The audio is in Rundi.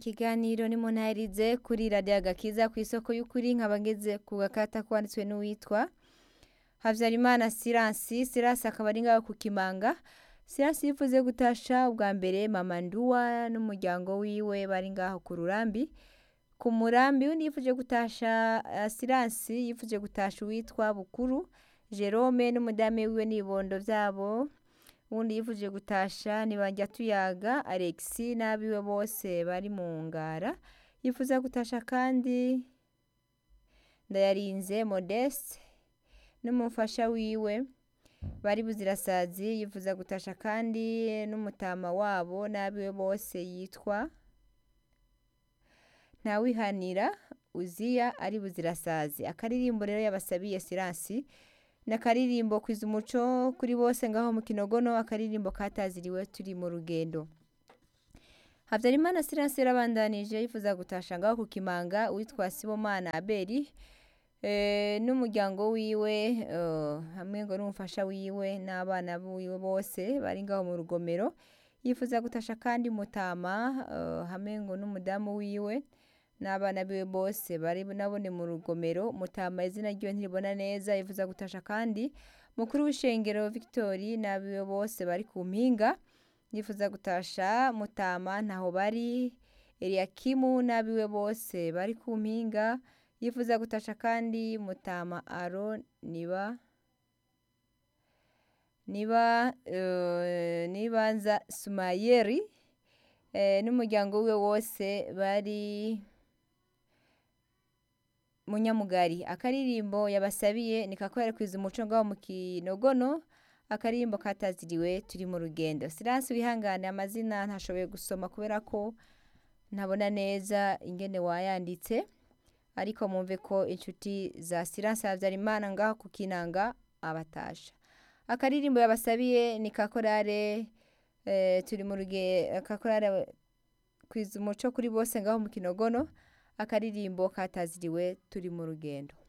ikiganiro ni munahirize kuri radiyo agakiza ku isoko y'ukuri nkaba ngeze ku gakata kwanditswe n'uwitwa habyarimana siransi siransi akaba ari ngaho ku kimanga siransi yifuze gutasha ubwa mbere mama nduwa n'umuryango wiwe bari ngaho ku rurambi ku murambi undi yifuje gutasha uh, siransi yifuje gutasha uwitwa bukuru jerome n'umudamu wiwe n'ibibondo vyabo uwundi yifuje gutasha nibajya tuyaga alexi n'abiwe bose bari mu ngara yifuza gutasha kandi ndayarinze modeste n'umufasha wiwe bari buzirasazi yifuza gutasha kandi n'umutama wabo n'abiwe bose yitwa ntawihanira uziya ari buzirasazi akaririmbo rero yabasabiye siransi n'akaririmbo kwiza umuco kuri bose ngaho mu kinogono akaririmbo kataziriwe turi mu rugendo habyarimana siransi yarabandanije yifuza gutasha ngaho ku kimanga witwa sibomana aberi n'umuryango wiwe hamwe ngo n'umufasha wiwe n'abana biwe bose bari ngaho mu rugomero yifuza gutasha kandi mutama hamwe ngo n'umudamu wiwe n'abana biwe bose bari nabone mu rugomero mutama izina ryiwe ntiribona neza yifuza gutasha kandi mukuru w'ishengero victori n'abiwe bose bari ku mpinga yifuza gutasha mutama ntaho bari eliyakimu n'abiwe bose bari ku mpinga yifuza gutasha kandi mutama aro niba niba nibanza sumayeri n'umuryango we wose bari munyamugari akaririmbo yabasabiye ni kakorera kwiza umuco ngaho mu kinogono akaririmbo kataziriwe turi mu rugendo siransi wihangane amazina ntashoboye gusoma kubera ko ntabona neza ingene wayanditse ariko mumve ko inshuti za siransi habyarimana ngaho ku kinanga abatasha akaririmbo yabasabiye ni kakorare turi mu rugendo kakorare kwiza umuco kuri bose ngaho mu kinogono akaririmbo kataziriwe turi mu rugendo